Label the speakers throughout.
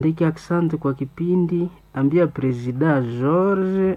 Speaker 1: Ndiki asante kwa kipindi, ambia presida George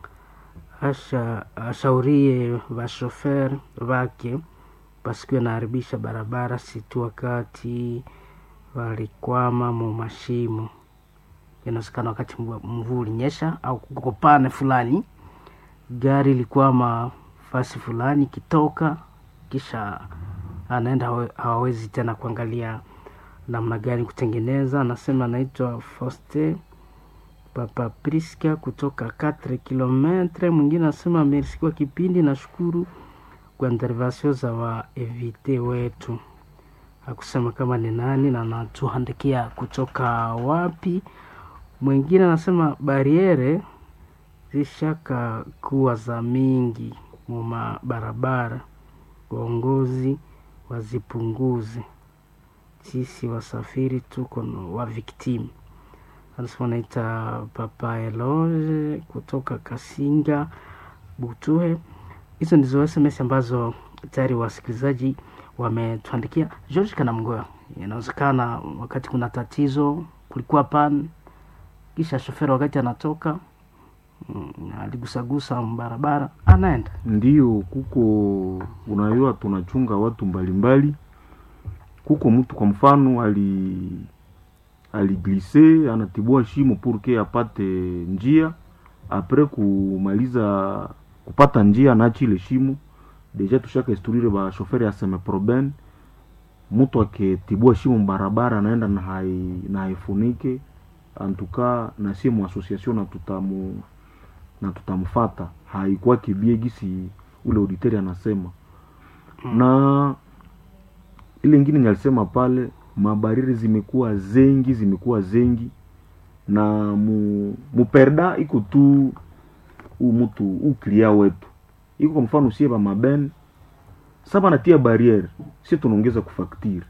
Speaker 1: asha ashaurie vashofer vake pasikuwe naharibisha barabara situ wakati walikwama mu mashimo. Inawezekana wakati mvua mvua ulinyesha au kukopane fulani, gari ilikwama fasi fulani kitoka, kisha anaenda hawe- hawawezi tena kuangalia namna gani kutengeneza. Anasema anaitwa Foste Papa Priska kutoka 4 kilometre. Mwingine anasema merci kwa kipindi, nashukuru kwa intervention za wa evite wetu. Hakusema kama ni nani na anatuandikia kutoka wapi. Mwingine anasema bariere zishaka kuwa za mingi muma barabara, waongozi wazipunguze sisi wasafiri tuko no- wa victim. Anasema naita Papa Eloge kutoka Kasinga Butuhe. Hizo ndizo SMS ambazo tayari wasikilizaji wametuandikia. George Kanamgoya, inawezekana wakati kuna tatizo, kulikuwa pan, kisha shoferi wakati anatoka mm, aligusagusa barabara, anaenda
Speaker 2: Ndiyo, kuko unajua, tunachunga watu mbalimbali. Kuko mtu kwa mfano ali aliglise anatibua shimo purke apate njia, apres kumaliza kupata njia anaachi ile shimo. Deja tushaka instruire ba shoferi aseme proben, mtu akitibua shimo barabara anaenda na hai na haifunike antuka, na sie mu association na tutamu na tutamfata haikuwa kibie gisi ule auditeri anasema na ile ingine nyalisema pale mabariri zimekuwa zengi zimekuwa zengi na mu, muperda iko tu u mtu uklia wetu iko kwa mfano sie ba maben saba natia barriere sie tunaongeza kufaktiri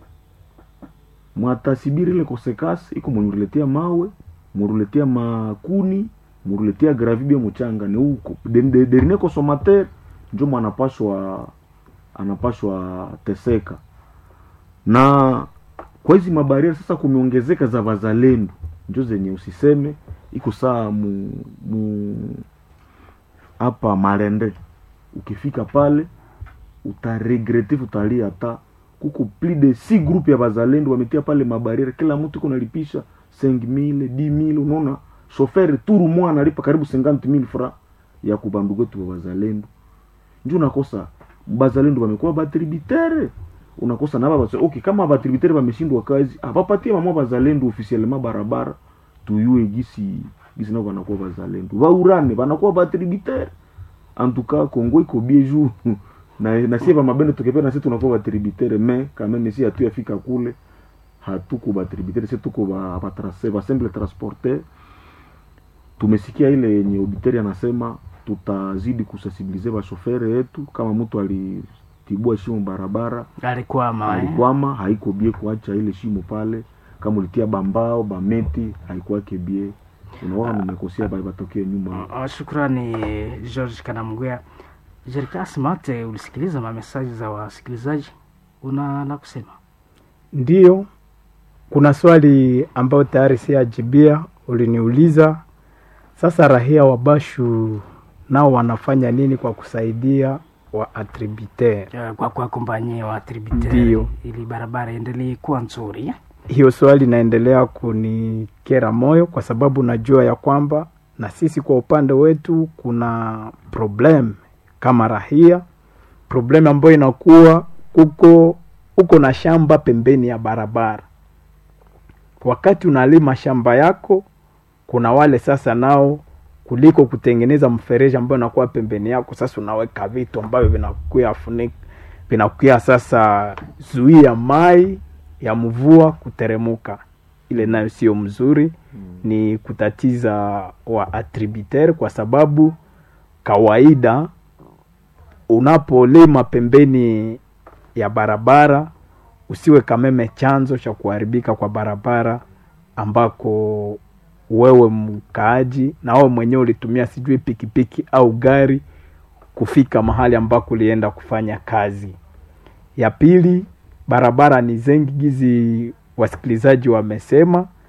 Speaker 2: mwatasibiri ile kosekasi iko mwenyuletea mawe muruletea makuni muruletea gravibia muchanga ni huko De- de- dernier consommateur njo mwanapashwa anapashwa teseka na kwa hizi mabariere sasa kumeongezeka za wazalendo njo zenye usiseme iko saa mu mu hapa malende ukifika pale utaregrete utalia hata kuko plus de si groupe ya bazalendo wametia pale mabariere kila mtu iko nalipisha 5000 10000 unaona shoferi turu mwa analipa karibu 50000 fra ya kubandugu wetu wa bazalendo njo unakosa bazalendo wamekuwa batributere unakosa na baba okay kama batributere wameshindwa kazi abapatie mama bazalendo officiellement barabara tuyue gisi gisi nao wanakuwa bazalendo baurane wanakuwa batributere antuka kongo iko bie juu na na sie ba mabendo tukipenda sisi tunakuwa batributere me kama mimi si hatu yafika kule hatuko batributere sisi tuko ba batrase ba simple transporter tumesikia ile yenye auditeri anasema tutazidi kusensibilize bashofere yetu kama mtu alitibua shimo barabara
Speaker 1: alikwama eh?
Speaker 2: alikwama haiko bie kuacha ile shimo pale kama ulitia bambao bameti haikuwake bie unaona nimekosea bali batokee nyuma
Speaker 1: Ah, Shukrani George Kanamgwea. Jerkas Mate, ulisikiliza mamesaji za wasikilizaji, una la kusema?
Speaker 3: Ndiyo, kuna swali ambayo tayari siajibia, uliniuliza. Sasa rahia wa Bashu nao wanafanya nini kwa kusaidia wa attributeur?
Speaker 1: Eh, kwa kuakompanye wa tributaire
Speaker 3: Ndiyo.
Speaker 1: ili barabara iendelee kuwa nzuri eh?
Speaker 3: Hiyo swali inaendelea kunikera moyo kwa sababu najua ya kwamba na sisi kwa upande wetu kuna problem kama rahia, problem ambayo inakuwa kuko uko na shamba pembeni ya barabara. Wakati unalima shamba yako, kuna wale sasa nao kuliko kutengeneza mfereji ambayo inakuwa pembeni yako, sasa unaweka vitu ambavyo vinakuya funika vinakuya sasa zuia mai ya mvua kuteremuka. Ile nayo sio mzuri, ni kutatiza wa attributeur, kwa sababu kawaida unapolima pembeni ya barabara usiwe kameme chanzo cha kuharibika kwa barabara ambako wewe mkaaji na wewe mwenyewe ulitumia sijui pikipiki au gari kufika mahali ambako ulienda kufanya kazi. Ya pili, barabara ni zengi gizi wasikilizaji wamesema